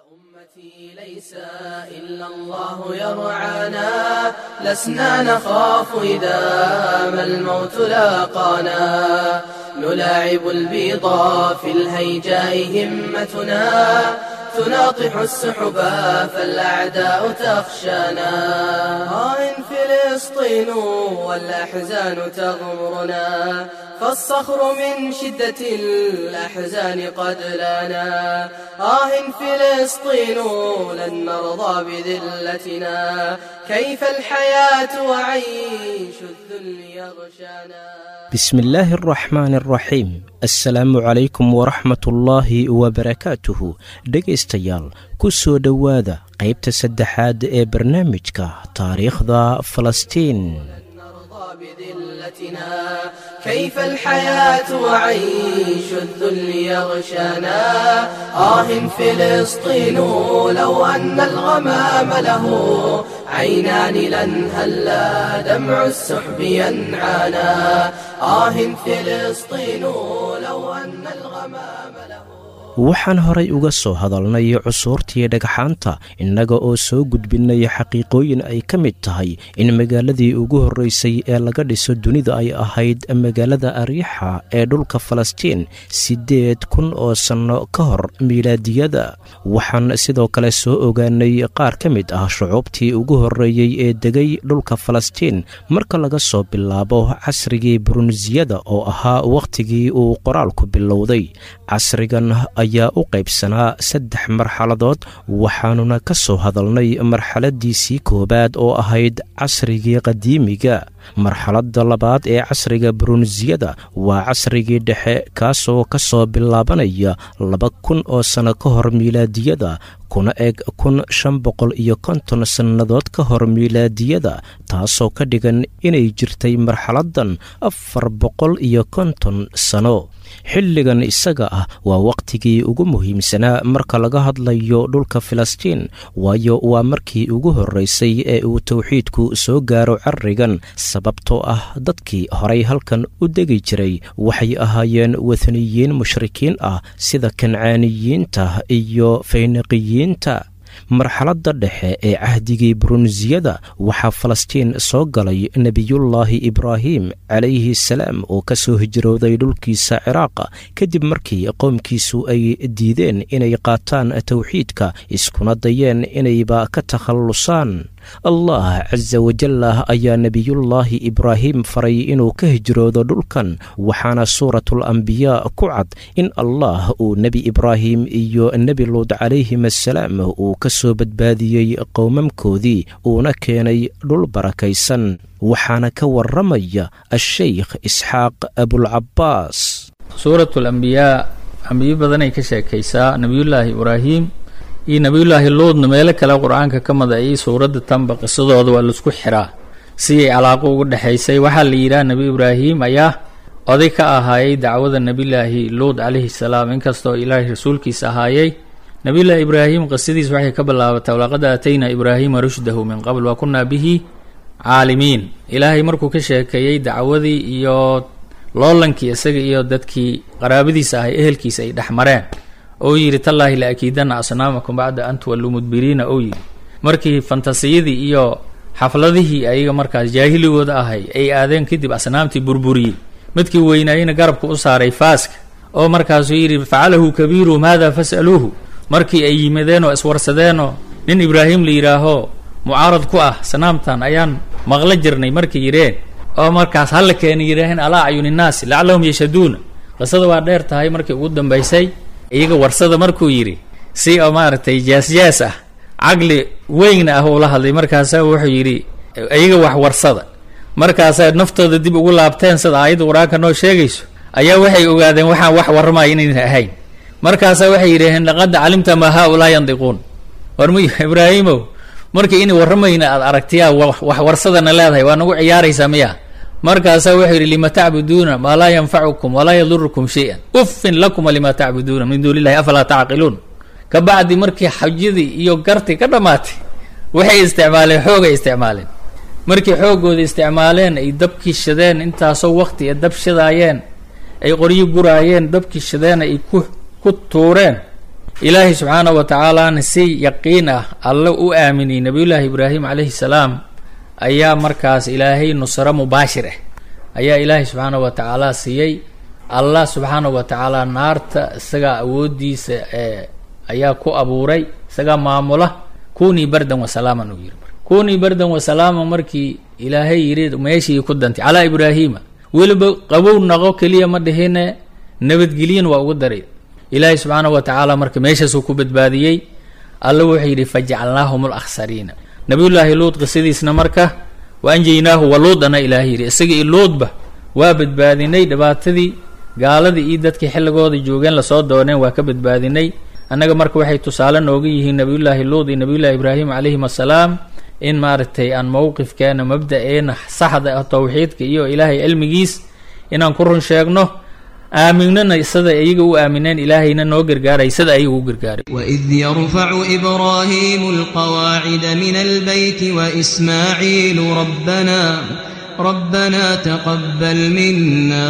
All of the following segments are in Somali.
أمتي ليس إلا الله يرعانا لسنا نخاف إذا ما الموت لاقانا نلاعب البيضا في الهيجاء همتنا تناطح السحبا فالأعداء تخشانا آه فلسطين والأحزان تغمرنا فالصخر من شدة الأحزان قد لانا آه فلسطين لن نرضى بذلتنا كيف الحياة وعيش الذل يغشانا بسم الله الرحmaan الraxiim assalaamu calaykum waraxmatullaahi wabarakaatuhu dhegaystayaal ku soo dhowaada qaybta saddexaad ee barnaamijka taariikhda falastiin نرضى بذلتنا كيف الحياة وعيش الذل يغشانا آه فلسطين لو أن الغمام له عينان لن هلا دمع السحب ينعانا آه فلسطين لو أن الغمام له waxaan horay uga soo hadalnay cusuurtii dhagxaanta innaga oo soo gudbinaya xaqiiqooyin ay ka mid tahay in magaaladii ugu horreysay ee laga dhiso dunida ay ahayd magaalada ariixa ee dhulka falastiin siddeed kun oo sanno ka hor miilaadiyada waxaan sidoo kale soo ogaanay qaar ka mid ah shucuubtii ugu horreeyey ee degay dhulka falastiin marka laga soo bilaabo casrigii burunsiyada oo ahaa wakhtigii uu qoraalku bilowday casrigan ayaa u qaybsanaa saddex marxaladood waxaanuna ka soo hadalnay marxaladiisii koowaad oo ahayd casrigii qadiimiga marxaladda labaad ee casriga burunsiyada waa casrigii dhexe kaasoo ka soo bilaabanaya laba kun oo sanno ka hor miilaadiyada kuna eg kun shan boqol iyo konton sannadood ka hor miilaadiyada taasoo ka dhigan inay jirtay marxaladdan afar boqol iyo konton sano xilligan isaga ah waa wakhtigii ugu muhiimsanaa marka laga hadlayo dhulka filistiin waayo waa markii ugu horreysay ee uu towxiidku soo gaaro carrigan sababtoo ah dadkii horay halkan u degi jiray waxay ahaayeen wathaniyiin mushrikiin ah sida kancaaniyiinta iyo fayniqiyiinta marxaladda dhexe ee cahdigii burunsiyada waxaa falastiin soo galay nebiyullaahi ibraahim calayhi salaam oo ka soo hijrooday dhulkiisa ciraaqa kadib markii qoomkiisu ay diideen inay qaataan towxiidka iskuna dayeen inayba ka takhallusaan allah casa wajallah ayaa nebiyullaahi ibraahim faray inuu ka hijroodo dhulkan waxaana suuratul ambiyaa ku cad in allah uu nebi ibraahim iyo nebi luud calayhim assalaam uu ka soo badbaadiyey qowmamkoodii uuna keenay dhul barakaysan waxaana ka warramaya asheykh isxaaq abulcabbaas suuratu alambiyaa ambiyo badanay ka sheekaysaa nebiyullaahi ibraahim iyo nebiyullaahi luudna meelo kale qur-aanka ka mada iyo suuradda tanba qisadooda waa laisku xiraa siday calaaqo uga dhexaysay waxaa la yidhaha nebi ibraahim ayaa oday ka ahaayey dacwada nebiyullaahi luud calayhi salaam inkastoo ilaahay rasuulkiisa ahaayey nebiyullaahi ibraahim qisadiis waxay ka bilaabatay walaqad aataynaa ibraahiima rushdahu min qabl wa kunnaa bihi caalimiin ilaahay markuu ka sheekeeyey dacwadii iyo loolankii isaga iyo dadkii qaraabadiisa ahay ehelkiisa ay dhex mareen ou yidhi tallaahi la akiidanna asnaamakum bacda an tuwalluu mudbiriina ou yidhi markii fantasiyadii iyo xafladihii ayaga markaas jaahiligooda ahay ay aadeen kadib asnaamtii burburiyey midkii weynaayeyna garabka u saaray faaska oo markaasuu yidhi facalahu kabiiruhum haadaa fas'aluuhu markii ay yimadeen oo iswarsadeenoo nin ibraahim la yidhaaho mucaarad ku ah sanaamtan ayaan maqla jirnay markay yidheen oo markaas halla keena yidhaaheen alaa acyuni innaasi lacallahum yashhaduuna qisada waa dheer tahay markii ugu dambaysay iyaga warsada markuu yidhi si oo maaragtay jaas-jaas ah caqli weyn ah uu la hadlay markaasaa wuxuu yidhi iyaga wax warsada markaasaa naftooda dib ugu laabteen sida aayadda qur-aanka noo sheegayso ayaa waxay ogaadeen waxaan wax warramaya inayna ahayn markaasaa waxay yidhaaheen laqad calimta maa haa-ulaa yandiquun warm ibraahimow markii inay warramayna aad aragtiyaa wax warsadana leedahay waa nagu ciyaaraysaa miya markaasaa wuxuu yidhi lima tacbuduuna maa laa yanfacukum walaa yadurukum shay-an uffin lakuma lima tacbuduuna min duuni illahi afalaa tacqiluun ka bacdi markii xajadii iyo gartii ka dhammaatay waxay isticmaaleen xoogay isticmaaleen markii xooggooda isticmaaleen ay dabkii shadeen intaasoo waqti ee dab shadaayeen ay qoryo guraayeen dabkii shadeen ay ku ku tuureen ilaahay subxaana wa tacaalaana si yaqiin ah alle u aaminay nebiyullaahi ibraahim calayhi salaam ayaa markaas ilaahay nusro mubaashir ah ayaa ilaahay subxaana wa tacaala siiyey allah subxaana wa tacaala naarta isagaa awooddiisa ee ayaa ku abuuray isagaa maamula kunii bardan wasalaaman uu yidhi kunii bardan wasalaaman markii ilaahay yidhi meeshii ku dantay calaa ibraahiima weliba qabow naqo keliya ma dhihine nabadgelyin waa ugu daray ilaahay subxaana wa tacaala marka meeshaasuu ku badbaadiyey alla wuxuu yidhi fajacalnaahum alakhsariina nabiyullaahi luud qisadiisna marka wa anjaynaahu wa luudana ilaahay yidhi isaga iyo luudba waa badbaadinay dhibaatadii gaaladii iyo dadkii xilligooda joogeen lasoo dooneen waa ka badbaadinay annaga marka waxay tusaale nooga yihiin nabiyullaahi luud iyo nabiyullaahi ibraahim calayhim assalaam in maaragtay aan mowqifkeena mabda-eena saxda ah towxiidka iyo ilaahay cilmigiis inaan ku run sheegno aaminana sida iyaga u aamineen ilaahayna noo gargaaray sida ayaga u gargaaray وإذ يرفع إبراهيم القواعد من البيت وإسماعيل ربنا ربنا تقبل منا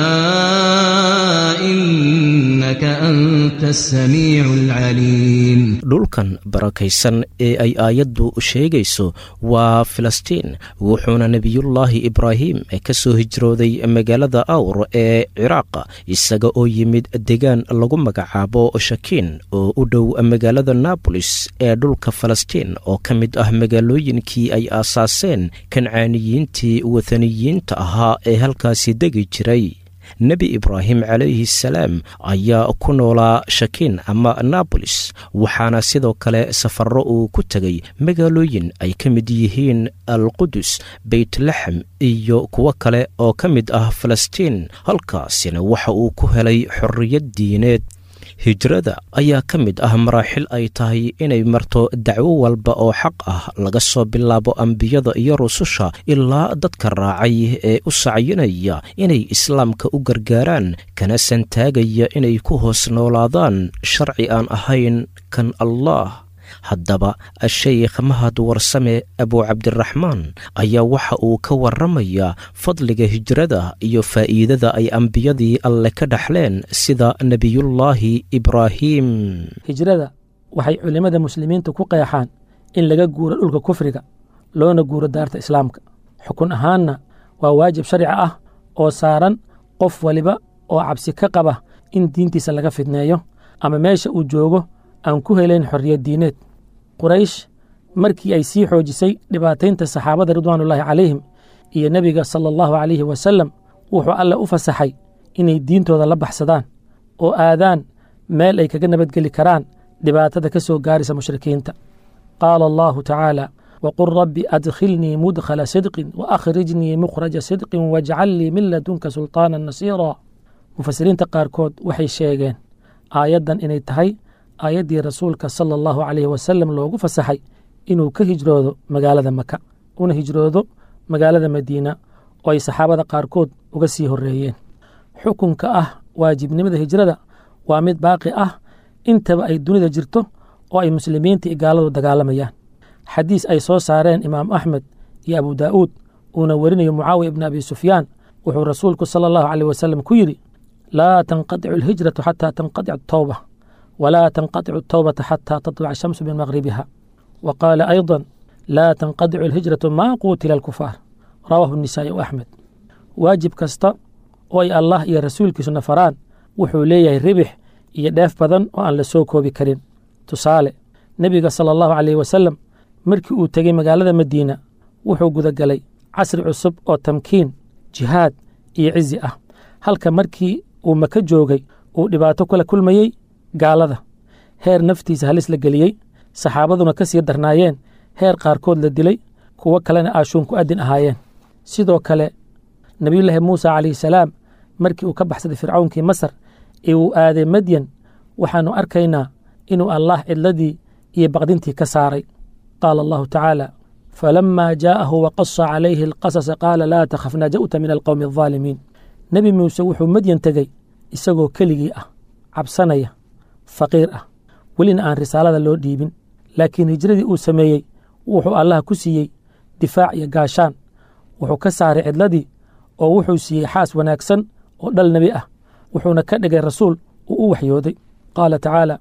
إنك أنت السميع العليم dhulkan barakaysan ee ay aayaddu sheegayso waa filistiin wuxuuna nebiyullaahi ibraahim ka soo hijrooday magaalada awr ee ciraaq isaga oo yimid degaan lagu magacaabo shakiin oo u dhow magaalada naabolis ee dhulka falastiin oo ka mid ah magaalooyinkii ay aasaaseen kancaaniyiintii wathaniyiinta ahaa ee halkaasi degi jiray nebi ibraahim calayhi salaam ayaa ku noolaa shakiin ama naabolis waxaana sidoo kale safarro uu ku tegay magaalooyin ay ka mid yihiin alqudus beytlaxem iyo kuwo kale oo ka mid ah falastiin halkaasina waxa uu ku helay xorriyad diineed hijrada ayaa ka mid ah maraaxil ay tahay inay marto dacwo walba oo xaq ah laga soo bilaabo ambiyada iyo rususha ilaa dadka raacay ee u sacyinaya inay islaamka u gargaaraan kana santaagaya inay ku hoos noolaadaan sharci aan ahayn kan allah haddaba sheykh mahad warsame abuucabdiraxmaan ayaa waxa uu ka warramayaa fadliga hijrada iyo faa'iidada ay ambiyadii alle ka dhaxleen sida nebiyullaahi ibraahim hijrada waxay culimmada muslimiinta ku qeexaan in laga guuro dhulka kufriga loona guuro daarta islaamka xukun ahaanna waa waajib sharci ah oo saaran qof waliba oo cabsi ka qaba in diintiisa laga fidneeyo ama meesha uu joogo aan ku helayn xorriyad diineed quraysh markii ay sii xoojisay dhibaataynta saxaabada ridwaanullaahi calayhim iyo nebiga sala allahu calayhi wasallam wuxuu alle u fasaxay inay diintooda la baxsadaan oo aadaan meel ay kaga nabadgeli karaan dhibaatada ka soo gaaraysa mushrikiinta qaala allahu tacaala waqul rabbi adkhilnii mudkhala sidqin waakrijnii mukhraja sidqin wajcal lii min ladunka sulطaanan nasiira mufasiriinta qaarkood waxay sheegeen aayaddan inay tahay aayaddii rasuulka sala allahu calayhi wasalam loogu fasaxay inuu ka hijroodo magaalada maka una hijroodo magaalada madiina oo ay saxaabada qaarkood uga sii horreeyeen xukunka ah waajibnimada hijrada waa mid baaqi ah intaba ay dunida jirto oo ay muslimiinta iyo gaaladu dagaalamayaan xadiis ay soo saareen imaam axmed iyo abu daa'uud uuna werinayo mucaawiya ibni abi sufyaan wuxuu rasuulku sala allahu caleyh wasalam ku yidhi laa tanqadicu alhijratu xataa tanqadic atawba walaa tanqadicu atawbata xataa tatluca ashamsu min maqribiha wa qaala ayضa laa tanqadicu alhijratu maa quutila alkufaar rawaahu nisaa'i u axmed waajib kasta oo ay allah iyo rasuulkiisuna faraan wuxuu leeyahay ribix iyo dheef badan oo aan la soo koobi karin tusaale nebiga sala allahu caleyh wasalam markii uu tegey magaalada madiina wuxuu gudagalay casri cusub oo tamkiin jihaad iyo cizi ah halka markii uu maka joogay uu dhibaato kula kulmayey gaalada heer naftiisa halis la geliyey saxaabaduna ka sii darnaayeen heer qaarkood la dilay kuwo kalena aashuun ku addin ahaayeen sidoo kale nebiyullaahi muuse calayhi salaam markii uu ka baxsaday fircawnkii masar ee uu aaday madyan waxaannu arkaynaa inuu allaah cidladii iyo baqdintii ka saaray qaala allahu tacaala falamaa jaa'ahu waqasa calayhi alqasasa qaala laa takhaf naja'ta min alqowmi aldaalimiin nebi muuse wuxuu madyan tegey isagoo keligii ah cabsanaya faqiir ah welina aan risaalada loo dhiibin laakiin hijradii uu sameeyey wuxuu allah ku siiyey difaac iyo gaashaan wuxuu ka saaray cidladii oo wuxuu siiyey xaas wanaagsan oo dhal nebi ah wuxuuna ka dhigay rasuul uu u waxyooday qaala tacaala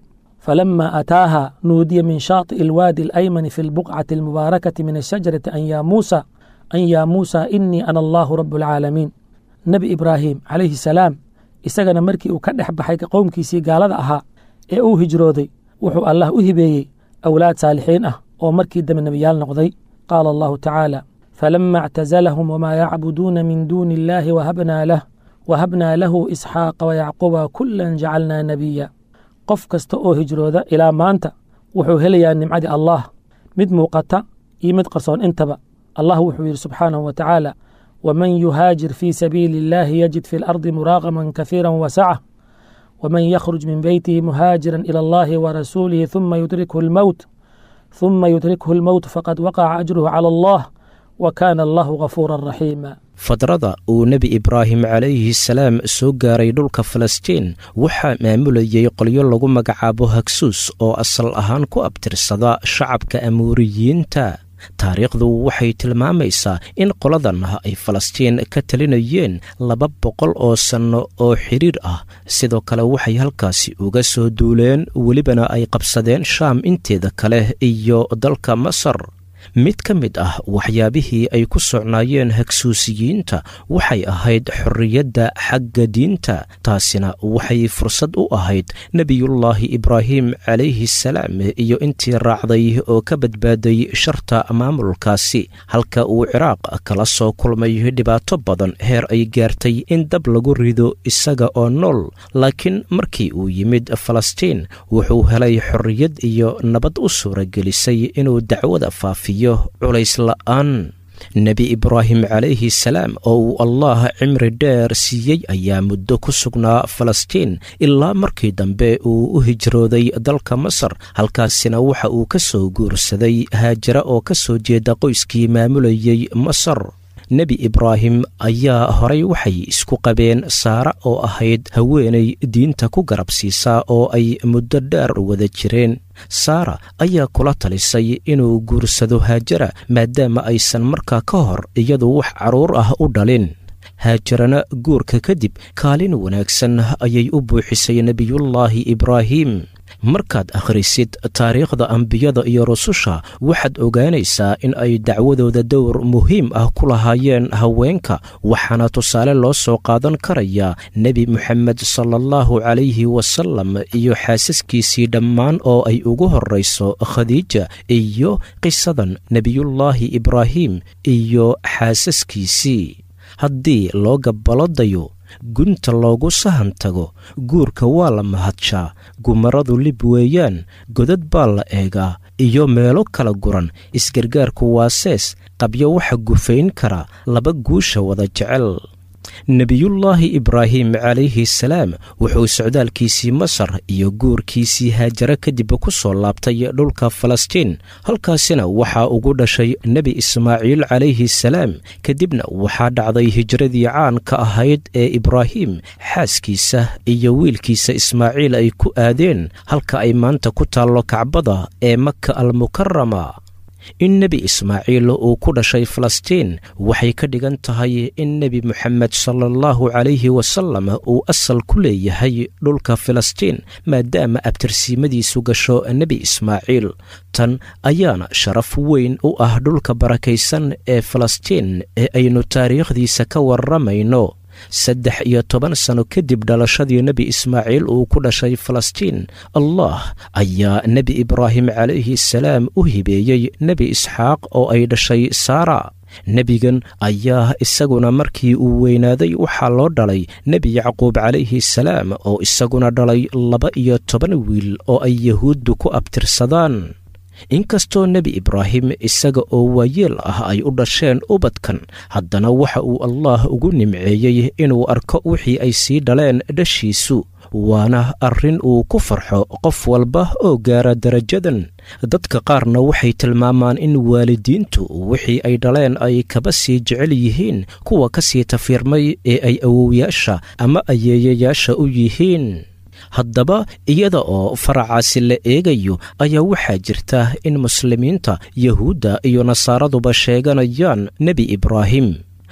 فلما أتاها نودي من شاطئ الوادي الأيمن في البقعة المباركة من الشجرة أن يا موسى أن يا موسى إني أنا الله رب العالمين نبي إبراهيم عليه السلام isagana markii uu ka dhex baxay qowmkiisii gaalada ahaa ee uu hijrooday wuxuu allah u hibeeyey awlaad saalixiin ah oo markii dambe nebiyaal noqday qaala allahu tacaala falama اctazalahum wmaa yacbuduuna min duuni illahi wahabnaa lah wahabnaa lahu isxaaqa wayacquba kulan jacalnaa nebiya qof kasta oo hijrooda ilaa maanta wuxuu helayaa nimcadii allah mid muuqata iyo mid qarsoon intaba allah wuxuu yidhi subxaanahu wa tacaala wman yuhaajir fii sabiili اllahi yajid fi اlardi muraaqama kahiira wasacة wman yakhruj min beytihi muhaajira ilى allahi warasuulihi ثuma yudrikhu اlmowt ثuma yudrikhu اlmowt faqad waqaca ajruhu calى allah wa kana allahu gafuura raxiima fadrada uu nebi ibraahim calayhi salaam soo gaaray dhulka falastiin waxaa maamulayay qolyo lagu magacaabo hagsuus oo asal ahaan ku abtirsada shacabka amuuriyiinta taariikhdu waxay tilmaamaysaa in qoladan ay falastiin ka talinayeen laba boqol oo sanno oo xidhiir ah sidoo kale waxay halkaasi uga soo duuleen welibana ay qabsadeen shaam inteeda kale iyo dalka masar mid ka mid ah waxyaabihii ay ku socnaayeen hagsuusiyiinta waxay ahayd xorriyadda xagga diinta taasina waxay fursad u ahayd nebiyullaahi ibraahim calayhi salaam iyo intii raacday oo ka badbaaday sharta maamulkaasi halka uu ciraaq kala soo kulmay dhibaato badan heer ay gaartay in dab lagu rido isaga oo nool laakiin markii uu yimid falastiin wuxuu helay xorriyad iyo nabad u suuragelisay inuu dacwada faafiyo culays la'aan nebi ibraahim calayhi salaam oo uu allah cimri dheer siiyey ayaa muddo ku sugnaa falastiin ilaa markii dambe uu u hijrooday dalka masar halkaasina waxa uu ka soo guursaday haajara oo ka soo jeeda qoyskii maamulayey masar nebi ibraahim ayaa horay waxay isku qabeen saara oo ahayd haweenay diinta ku garab siisaa oo ay muddo dheer wada jireen saara ayaa kula talisay inuu guursado haajara maadaama aysan markaa ka hor iyadu wax carruur ah u dhalin haajarana guurka kadib kaalin wanaagsan ayay u buuxisay nebiyullaahi ibraahim markaad akhrisid taariikhda ambiyada iyo rususha waxaad ogaanaysaa in ay dacwadooda dowr muhiim ah ku lahaayeen haweenka waxaana tusaale loo soo qaadan karayaa nebi moxamed sala allahu calayhi wasalam iyo xaasaskiisii dhammaan oo ay ugu horrayso khadiija iyo qisadan nebiyullaahi ibraahim iyo xaasaskiisii haddii loo gabbalodayo gunta loogu sahan tago guurka waa la mahadshaa gumaradu lib weeyaan godad baa la eegaa iyo meelo kala guran isgargaarku waa sees qabyo waxa gufayn kara laba guusha wada jecel nebiyullaahi ibraahim calayhi salaam wuxuu socdaalkiisii masar iyo guurkiisii haajare kadib ku soo laabtay dhulka falastiin halkaasina waxaa ugu dhashay nebi ismaaciil calayhi salaam kadibna waxaa dhacday hijradii caanka ahayd ee ibraahim xaaskiisa iyo wiilkiisa ismaaciil ay ku aadeen halka ay maanta ku taallo kacbada ee maka almukarama in nebi ismaaciil uu ku dhashay falastiin waxay ka dhigan tahay in nebi moxamed sala allahu calayhi wasalam uu asal ku leeyahay dhulka filistiin maadaama abtirsiimadiisu gasho nebi ismaaciil tan ayaana sharaf weyn u ah dhulka barakaysan ee falastiin ee aynu taariikhdiisa ka warramayno saddex iyo toban sano kadib dhalashadii nebi ismaaciil uu ku dhashay falastiin allah ayaa nebi ibraahim calayhi salaam u hibeeyey nebi isxaaq oo ay dhashay saara nebigan ayaa isaguna markii uu weynaaday waxaa loo dhalay nebi yacquub calayhi salaam oo isaguna dhalay laba iyo toban wiil oo ay yahuuddu ku abtirsadaan inkastoo nebi ibraahim isaga oo waayeel ah ay u dhasheen ubadkan haddana waxa uu allah ugu nimceeyey inuu arko wixii ay sii dhaleen dhashiisu waana arrin uu ku farxo qof walba oo gaara darajadan dadka qaarna waxay tilmaamaan in waalidiintu wixii ay dhaleen ay kaba sii jecel yihiin kuwa ka sii tafiirmay ee ay awowyaasha ama ayeeyayaasha u yihiin haddaba iyada oo faracaasi la eegayo ayaa waxaa jirta in muslimiinta yahuudda iyo nasaaraduba sheeganayaan nebi ibraahim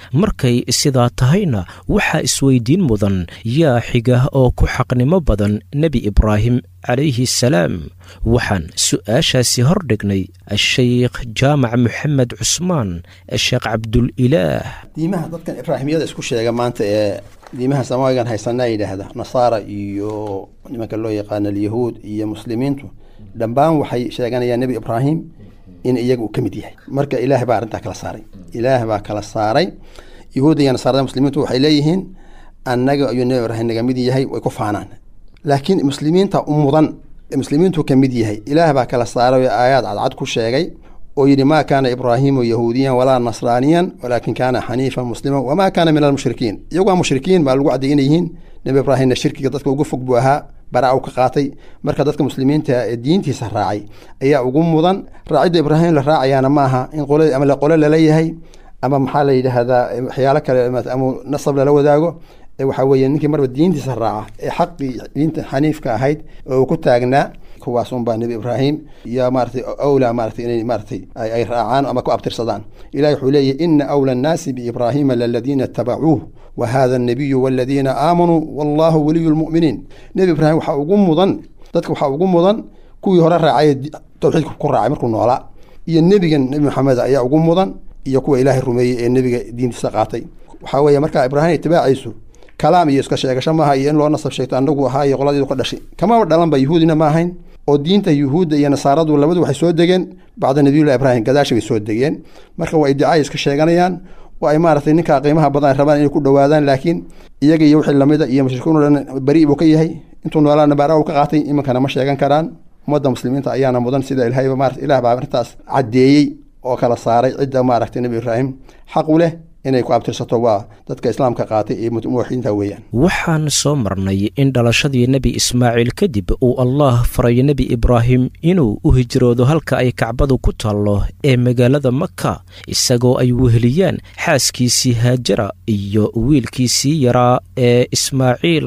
markay sidaa tahayna waxaa isweydiin mudan yaa xiga oo ku xaqnimo badan nebi ibraahim calayhi salaam waxaan su'aashaasi hor dhignay ashaykh jaamac moxamed cusmaan sheekh cabdulilaah diimaha dadkan ibraahimiyada isku sheega maanta ee diimaha samaawigan haysanaa yidhaahda nasaara iyo nimanka loo yaqaano alyahuud iyo muslimiintu dhammaan waxay sheeganayaan nebi ibraahim in iyaga uu ka mid yahay marka ilaah baa arrintaa kala saaray ilaah baa kala saaray yahuudda iyo nasaarada muslimiintu waxay leeyihiin annaga ayuu nebi ibraahim naga mid yahay way ku faanaan laakiin muslimiinta u mudan muslimiintu ka mid yahay ilaah baa kala saaray oo aayaad cadcad ku sheegay oo yidhi maa kaana ibraahimu yahuudiyan walaa nasraaniyan walaakin kaana xaniifan musliman wamaa kaana min almushrikiin iyagoa mushrikiin baa lagu cadday inay yihiin nebi ibraahimna shirkiga dadka ugu fog buu ahaa baraa u ka qaatay marka dadka muslimiinta ee diintiisa raacay ayaa ugu mudan raacidda ibraahim la raacayaana maaha in qole ama la qole lala yahay ama maxaa la yidhaahdaa waxyaalo kale ama nasab lala wadaago waxaa weeye ninkii marba diintiisa raaca ee xaqii diinta xaniifka ahayd oo uu ku taagnaa kuwaas unbaa nebi ibraahim iyo maaratay awla maaratay inay maaratay ay raacaan ama ku abtirsadaan ilahi wuxuu leeyahy ina awla annaasi biibraahima laladiina itabacuuh wa hada annabiyu waladiina aamanuu wallahu waliyu lmu'miniin nebi ibraahim waxaa ugu mudan dadka waxaa ugu mudan kuwii hore raacay tawxiidka ku raacay markuu noolaa iyo nebigan nebi maxamed ayaa ugu mudan iyo kuwa ilaahay rumeeyey ee nebiga diintiisa qaatay waxaa weeye markaa ibraahim itibaaciisu kalaam iyo iska sheegasho maaha iyo in loo nasab sheegto anagu ahaa iyo qoladiidu ka dhashay kamaba dhalanba yuhuudina ma ahayn oo diinta yuhuudda iyo nasaaradu labadu waxay soo degeen bacda nabiyullahi ibraahim gadaasha bay soo degeen marka waa iddicaay iska sheeganayaan oo ay maaragtay ninkaa qiimaha badan ay rabaan inay ku dhowaadaan laakiin iyaga iyo wixii lamida iyo mushrikiin o dhan beri buu ka yahay intuu noolaana baara u ka qaatay iminkana ma sheegan karaan ummadda muslimiinta ayaana mudan sida ilahayba maarata ilah baa arrintaas caddeeyey oo kala saaray cidda maaragtay nebi ibraahim xaq u leh inay ku abtirsato waa dadka islaamka qaatay iyo muwaxidiinta weeyaan waxaan soo marnay in dhalashadii nebi ismaaciil kadib uu allah faray nebi ibraahim inuu u hijroodo halka ay kacbadu ku taallo ee magaalada maka isagoo ay weheliyaan xaaskiisii haajara iyo wiilkiisii yaraa ee ismaaciil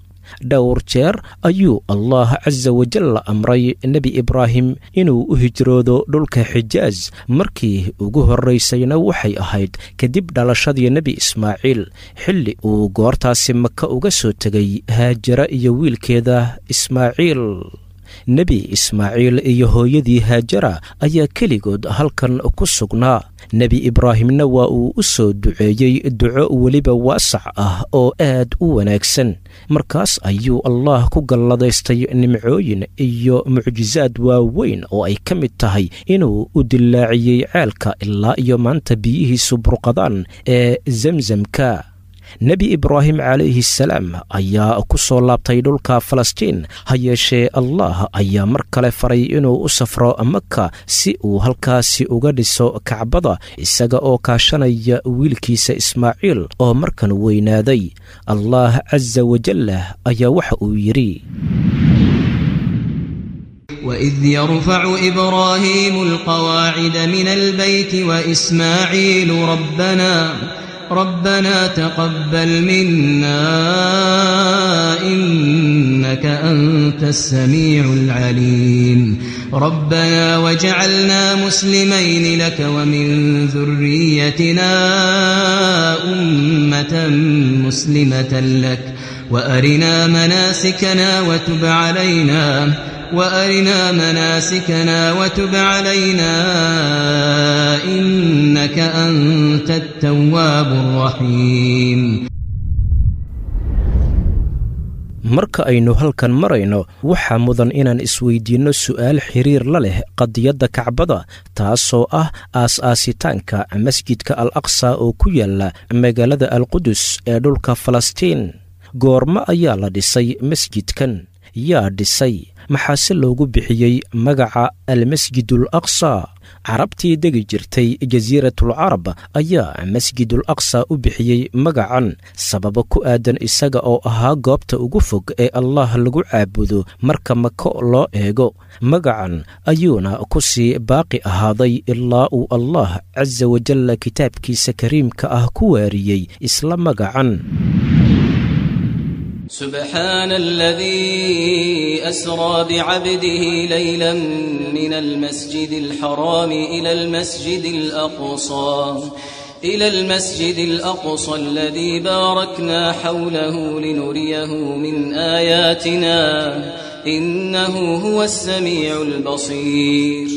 dhowr jeer ayuu allah casa wajal amray nebi ibraahim inuu u hijroodo dhulka xijaaj markii ugu horraysayna waxay ahayd kadib dhalashadii nebi ismaaciil xilli uu goortaasi maka uga soo tegay haajara iyo wiilkeeda ismaaciil nebi ismaaciil iyo hooyadii haajara ayaa keligood halkan ku sugnaa nebi ibraahimna waa uu u soo duceeyey duco weliba waasac ah oo aad u wanaagsan markaas ayuu allah ku galladaystay nimcooyin iyo mucjisaad waaweyn oo ay ka mid tahay inuu u dillaaciyey ceelka ilaa iyo maanta biyihiisu burqadaan ee zemzamka nebi ibraahim calayhi salaam ayaa ku soo laabtay dhulka falastiin ha yeeshee allah ayaa mar kale faray inuu u safro maka si uu halkaasi uga dhiso kacbada isaga oo kaashanaya wiilkiisa ismaaciil oo markan weynaaday allah casa wajallah ayaa waxa uu yidhi وإذ يرفع إبراهيم القواعد من البيت وإسماعيل ربنا ربنا تقبل منا إنك أنت السميع العليم ربنا وجعلنا مسلمين لك ومن ذريتنا أمة مسلمة لك وأرنا مناسكنا وتب علينا وأرنا مناسكنا وتب علينا إنك أنت التواب الرحيم marka aynu halkan marayno waxaa mudan inaan isweydiinno su'aal xiriir la leh qadiyadda kacbada taasoo ah aas-aasitaanka masjidka al aqsa oo ku yaala magaalada alqudus ee dhulka falastiin goormo ayaa la dhisay masjidkan yaa dhisay maxaase loogu bixiyey magaca almasjidul aqsa carabtii degi jirtay jasiiratul carab ayaa masjidul aqsa u bixiyey magacan sababo ku aadan isaga oo ahaa goobta ugu fog ee allah lagu caabudo marka mako loo eego magacan ayuuna ku sii baaqi ahaaday ilaa uu allah casa wajalla kitaabkiisa kariimka ah ku waariyey isla magacan سبحان الذي أسرى بعبده ليلا من المسجد الحرام إلى المسجد الأقصى إلى المسجد الأقصى الذي باركنا حوله لنريه من آياتنا إنه هو السميع البصير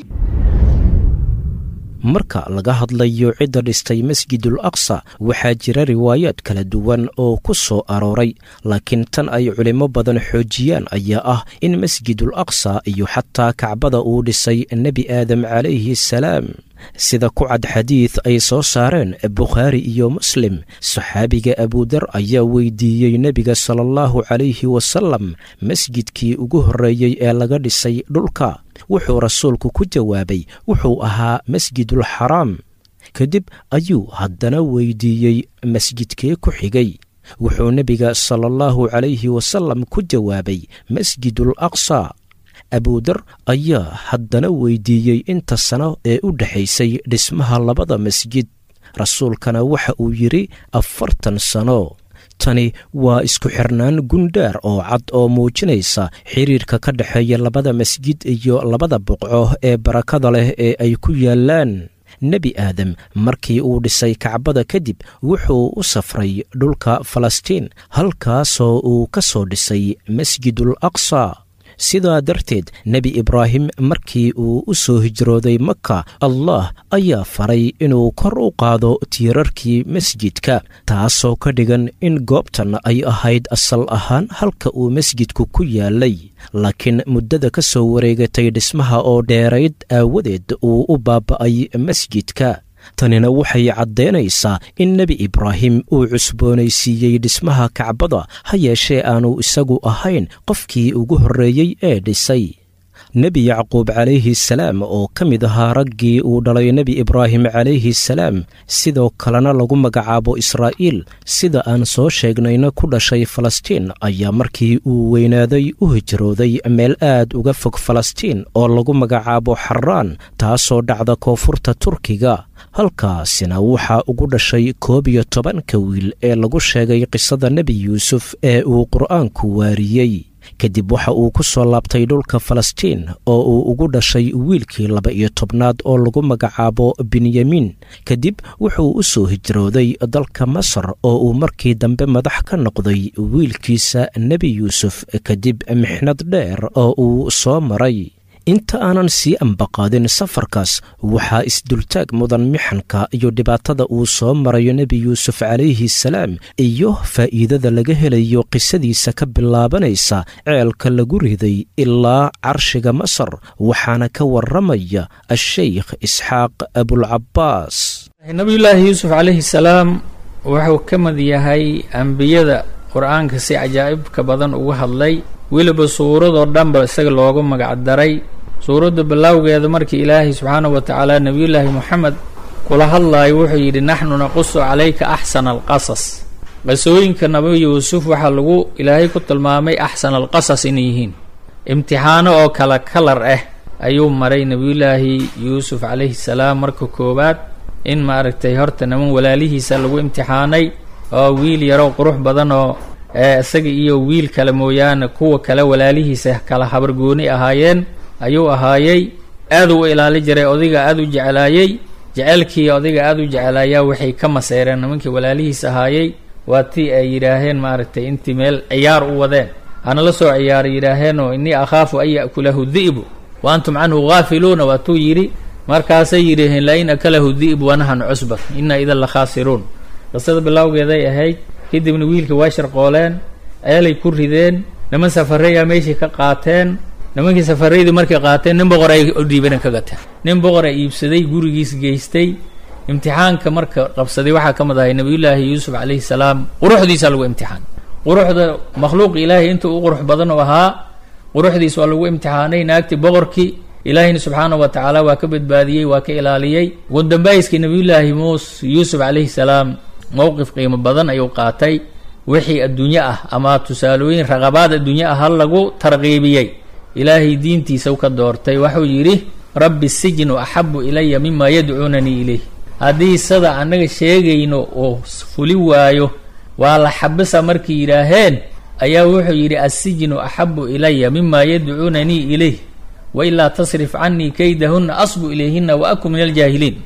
marka laga hadlayo cidda dhistay masjidul aqsa waxaa jira riwaayaad kala duwan oo ku soo arooray laakiin tan ay culimmo badan xoojiyaan ayaa ah in masjidul aqsa iyo xataa kacbada uu dhisay nebi aadam calayhi salaam sida ku cad xadiid ay soo saareen bukhaari iyo muslim saxaabiga abudar ayaa weydiiyey nebiga sala allahu calayhi wasalam masjidkii ugu horreeyey ee laga dhisay dhulka wuxuu rasuulku ku jawaabay wuxuu ahaa masjidul xaraam kadib ayuu haddana weydiiyey masjidkee ku xigay wuxuu nebiga sala allahu calayhi wasalam ku jawaabay masjidul aqsa abudar ayaa haddana weydiiyey inta sano ee u dhexaysay dhismaha labada masjid rasuulkana waxa uu yidhi afartan sano tani waa isku xirnaan gundhaar oo cad oo muujinaysa xiriirka ka dhexeeya labada masjid iyo labada boqco ee barakada leh ee ay ku yaallaan nebi aadam markii uu dhisay kacbada kadib wuxuu u safray dhulka falastiin halkaasoo uu ka soo dhisay masjidul aqsa sidaa darteed nebi ibraahim markii uu u soo hijrooday maka allah ayaa faray inuu kor u qaado tiirarkii masjidka taasoo ka dhigan in goobtan ay ahayd asal ahaan halka uu masjidku ku yaalay laakiin muddada ka soo wareegatay dhismaha oo dheerayd aawadeed uu u baaba'ay masjidka tanina waxay caddaynaysaa in nebi ibraahim uu cusboonaysiiyey dhismaha kacbada ha yeeshee aanu isagu ahayn qofkii ugu horreeyey ee dhisay nebi yacquub calayhi salaam oo ka mid ahaa raggii uu dhalay nebi ibraahim calayhi salaam sidoo kalena lagu magacaabo israa'iil sida aan soo sheegnayna ku dhashay falastiin ayaa markii uu weynaaday u hijrooday meel aad uga fog falastiin oo lagu magacaabo xaraan taasoo dhacda koonfurta turkiga halkaasina waxaa ugu dhashay koob iyo tobanka wiil ee lagu sheegay qisada nebi yuusuf ee uu qur'aanku waariyey kadib waxa uu ku soo laabtay dhulka falastiin oo uu ugu dhashay wiilkii laba iyo tobnaad oo lagu magacaabo benyamin kadib wuxuu u soo hijrooday dalka masar oo uu markii dambe madax ka noqday wiilkiisa nebi yuusuf kadib mixnad dheer oo uu soo maray inta aanan sii ambaqaadin safarkaas waxaa isdultaag mudan mixanka iyo dhibaatada uu soo marayo nebi yuusuf calayhi salaam iyo faa'iidada laga helayo qisadiisa ka bilaabanaysa ceelka lagu riday ilaa carshiga masar waxaana ka warramaya asheykh isxaaq abulcabbaas nabiyullaahi yuusuf calayhi salaam wuxuu ka mid yahay ambiyada qur-aanka si cajaa'ibka badan uga hadlay weliba suuradoo dhanba isaga loogu magacdaray suuradda bilowgeeda markii ilaahay subxaanahu wa tacaala nebiyullaahi moxamed kula hadlaayo wuxuu yidhi naxnu naqusu calayka axsana alqasas qisooyinka nabi yuusuf waxaa lagu ilaahay ku tilmaamay axsana alqasas inay yihiin imtixaano oo kala kalar ah ayuu maray nebiyullaahi yuusuf calayhi salaam marka koowaad in maaragtay horta niman walaalihiisa lagu imtixaanay oo wiil yaroo qurux badan oo isaga iyo wiil kale mooyaane kuwa kale walaalihiisa kala habargooni ahaayeen ayuu ahaayey aaduu u ilaali jiray odayga aada u jeclaayey jeceelkii odayga aada u jeclaayaa waxay ka maseyreen nimankii walaalihiis ahaayey waa tii ay yidhaaheen maaragtay intii meel ciyaar u wadeen hana la soo ciyaaray yidhaaheenoo innii akhaafu an ya'kulahu di'bu wa antum canhu haafiluuna waatuu yidhi markaasay yidhaheen lain akalahu di'bu wanahan cusba inna idan la khaasiruun qisada bilowgeeday ahayd kadibna wiilka waa sharqooleen ceelay ku rideen niman safareeyaa meeshii ka qaateen nimankii safareydii markay qaateen nin boqor ay dhiibanen ka gateen nin boqora iibsaday gurigiis geystay imtixaanka marka qabsaday waxaa ka mid ahay nebiyullaahi yuusuf calayhi salaam quruxdiisa lagu imtixaan quruxda makhluuq ilaahay inta u qurux badan u ahaa quruxdiis waa lagu imtixaanay naagtii boqorkii ilaahayna subxaanahu wa tacaala waa ka badbaadiyey waa ka ilaaliyey ugu dambayskii nebiyullaahi muus yuusuf calayhi salaam mowqif qiimo badan ayuu qaatay wixii adduunye ah ama tusaalooyin raqabaad adduunye ah hal lagu tarqiibiyey ilaahay diintiisa u ka doortay waxuu yidhi rabbi sijnu axabu ilaya mima yadcuunanii ilayh haddii sada annaga sheegayno oo fuli waayo waa la xabisa markay yidhaaheen ayaa wuxuu yidhi assijnu axabu ilaya mima yadcuunanii ilayh wailaa tasrif canii kaydahunna asbu ilayhina wa akun min aljaahiliin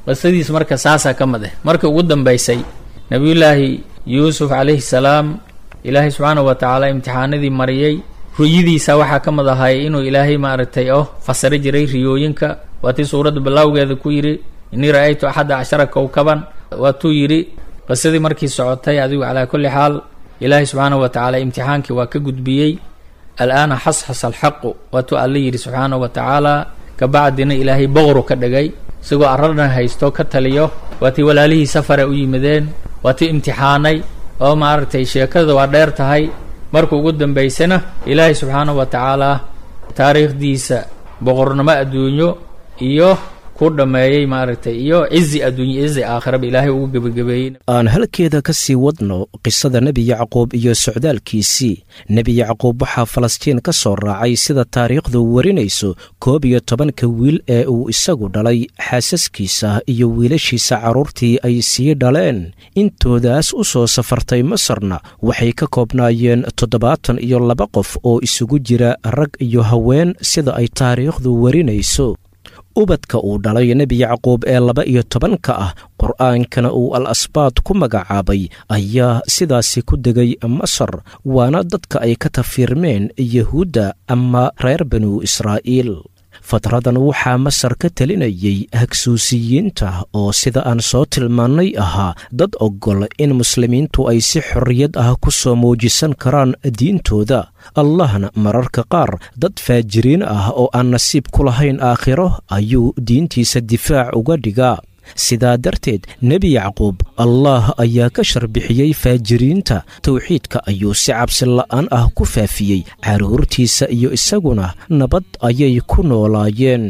qisadiis marka saasaa ka mid ah markii ugu dambaysay nebiyullaahi yuusuf calayhi salaam ilaahay subxaanahu wa tacaala imtixaanadii mariyey ruyadiisa waxaa ka mid ahay inuu ilaahay maaragtay oo fasiro jiray riyooyinka waatii suuradda bilowgeeda ku yidhi innii ra-aytu axadda cashara kowkaban waatuu yidhi qisadii markii socotay adigu calaa kulli xaal ilaahay subxaanahu wa tacaala imtixaankii waa ka gudbiyey al'aana xasxas alxaqu waatuu alla yidhi subxaanahu wa tacaala kabacdina ilaahay boqoru ka dhigay isagoo arradhan haysto ka taliyo waatii walaalihii safare u yimideen waatii imtixaanay oo maaragtay sheekada waa dheer tahay marka ugu dambaysana ilaahay subxaanahu wa tacaala taariikhdiisa boqornimo adduunyo iyo ku dhammeeyey maaragtay iyo cizi adduunye cizi aakhiraba ilaahay ugu gebagabeeyey aan halkeeda ka sii wadno qisada nebi yacquub iyo socdaalkiisii nebi yacquub waxaa falastiin ka soo raacay sida taariikhdu warinayso koob iyo tobanka wiil ee uu isagu dhalay xaasaskiisa iyo wiilashiisa carruurtii ay sii dhaleen intoodaas u soo safartay masarna waxay ka koobnaayeen toddobaatan iyo laba qof oo isugu jira rag iyo haween sida ay taariikhdu warinayso ubadka uu dhalay nebi yacquub ee laba iyo tobanka ah qur'aankana uu al asbaad ku magacaabay ayaa sidaasi ku degay masar waana dadka ay ka tafiirmeen yahuudda ama reer banu israa'iil fatradan waxaa masar ka telinayay hagsuusiyiinta oo sida aan soo tilmaannay ahaa dad oggol in muslimiintu ay si xorriyad ah ku soo muujisan karaan diintooda allahna mararka qaar dad faajiriin ah oo aan nasiib ku lahayn aakhiro ayuu diintiisa difaac uga dhigaa sidaa darteed nebi yacquub allah ayaa ka sharbixiyey faajiriinta towxiidka ayuu si cabsi la'aan ah ku faafiyey carruurtiisa iyo isaguna nabad ayay ku noolaayeen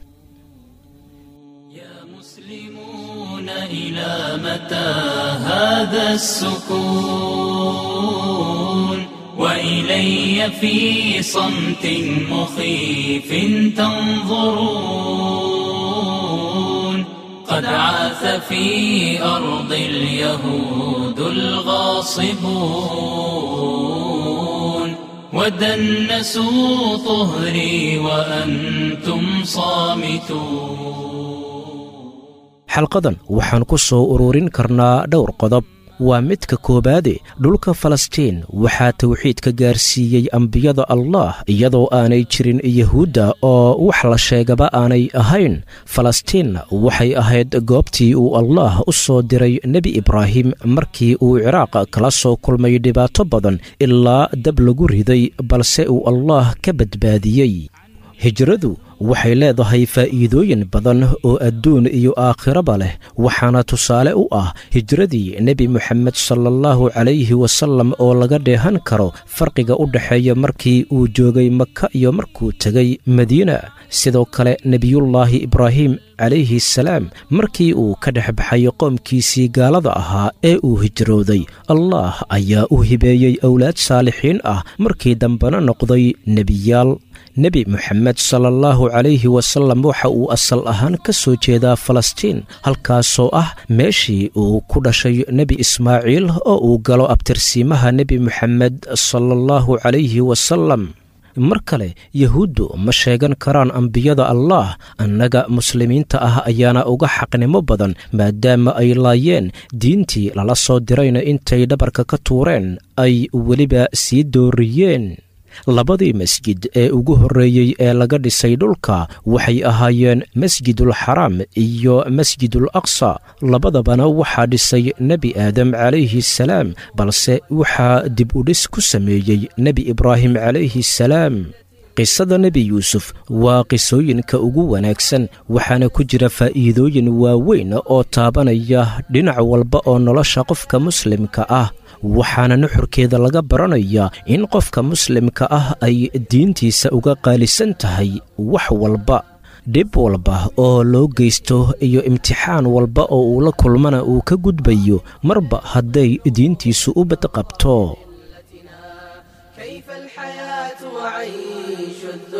إلى متى هذا السكون وإلي في صمت مخيف تنظرون قد عاث في أرض اليهود الغاصبون ودنسوا طهري وأنتم صامتون xalqadan waxaan ku soo ururin karnaa dhowr qodob waa midka koowaade dhulka falastiin waxaa tawxiidka gaarsiiyey ambiyada allah iyadoo aanay jirin yahuudda oo wax la sheegaba aanay ahayn falastiinna waxay ahayd goobtii uu allah u soo diray nebi ibraahim markii uu ciraaq kala soo kulmay dhibaato badan ilaa dab lagu riday balse uu allah ka badbaadiyey hijradu waxay leedahay faa'iidooyin badan oo adduun iyo aakhiraba leh waxaana tusaale u ah hijradii nebi moxamed salaallahu calayhi wasallam oo laga dheehan karo farqiga u dhexeeya markii uu joogay maka iyo markuu tegay madiina sidoo kale nebiyullaahi ibraahim calayhi salaam markii uu ka dhex baxay qoomkiisii gaalada ahaa ee uu hijrooday allah ayaa u hibeeyey owlaad saalixiin ah markii dambena noqday nebiyaal nebi moxamed salaallahu calayhi wasallam waxa uu asal ahaan ka soo jeedaa falastiin halkaasoo ah meeshii uu ku dhashay nebi ismaaciil oo uu galo abtirsiimaha nebi moxamed salaallahu calayhi wasallam mar kale yahuuddu ma sheegan karaan ambiyada allah annaga muslimiinta ah ayaana uga xaqnimo badan maadaama ay laayeen diintii lala soo dirayna intay dhabarka ka tuureen ay weliba sii dooriyeen labadii masjid ee ugu horreeyey ee laga dhisay dhulka waxay ahaayeen masjidul xaraam iyo masjidul aqsa labadabana waxaa dhisay nebi aadam calayhi salaam balse waxaa dib u dhis ku sameeyey nebi ibraahim calayhi salaam qisada nebi yuusuf waa qisooyinka ugu wanaagsan waxaana ku jira faa'iidooyin waaweyn oo taabanaya dhinac walba oo nolosha qofka muslimka ah waxaana nuxurkeeda laga baranayaa in qofka muslimka ah ay diintiisa uga qaalisan tahay wax walba dhib walba oo loo geysto iyo imtixaan walba oo uu la kulmana uu ka gudbayo marba hadday diintiisu u badqabto كيف الحياة وعيش الذل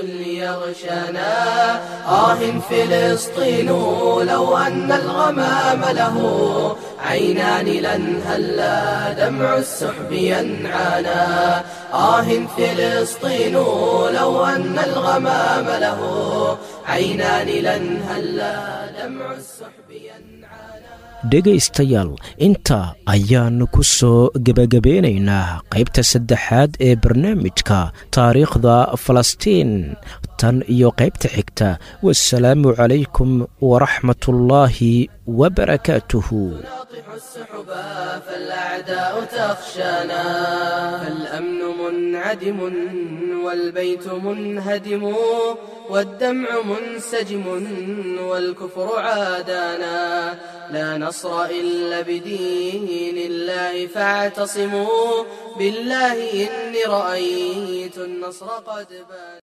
يغشانا آه فلسطين لو أن الغمام له عينان لن هلا دمع السحب ينعانا آه فلسطين لو أن الغمام له عينان لن هلا دمع السحب ينعانا dhegaystayaal inta ayaannu ku soo gebagabeynaynaa qaybta saddexaad ee barnaamijka taariikhda falastiin tan iyo qaybta xigta wasalaamu calaykum waraxmatullaahi wabarakaatuhu ناطح السحبا فالأعداء تخشانا فالأمن منعدم والبيت منهدم والدمع منسجم والكفر عادانا لا نصر إلا بدين الله فاعتصموا بالله إني رأيت النصر قد بان